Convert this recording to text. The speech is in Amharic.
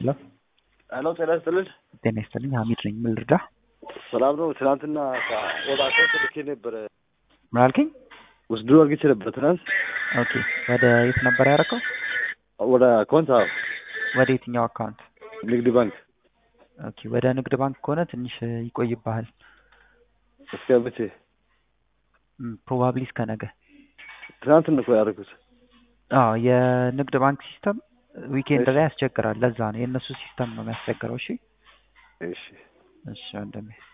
ሄሎ ሄሎ ጤና ይስጥልን። ጤና ይስጥልኝ። ሀሚድ ነኝ። ምን ልርዳ? ሰላም ነው። ትናንትና ወደ አካውንት ልኬ ነበረ ምን አልከኝ? ወስዶ አግኝቼ ነበረ ትናንት ኦኬ። ወደ የት ነበር ያደረከው? ወደ አካውንት አዎ፣ ወደ የትኛው አካውንት? ንግድ ባንክ ኦኬ። ወደ ንግድ ባንክ ከሆነ ትንሽ ይቆይብሃል። እስከ መቼ? ፕሮባብሊ እስከ ነገ። ትናንት ነው እኮ ያደረኩት። አዎ የንግድ ባንክ ሲስተም ዊኬንድ ላይ ያስቸግራል። ለዛ ነው የእነሱ ሲስተም ነው የሚያስቸግረው። እሺ እሺ እሺ ወንድሜ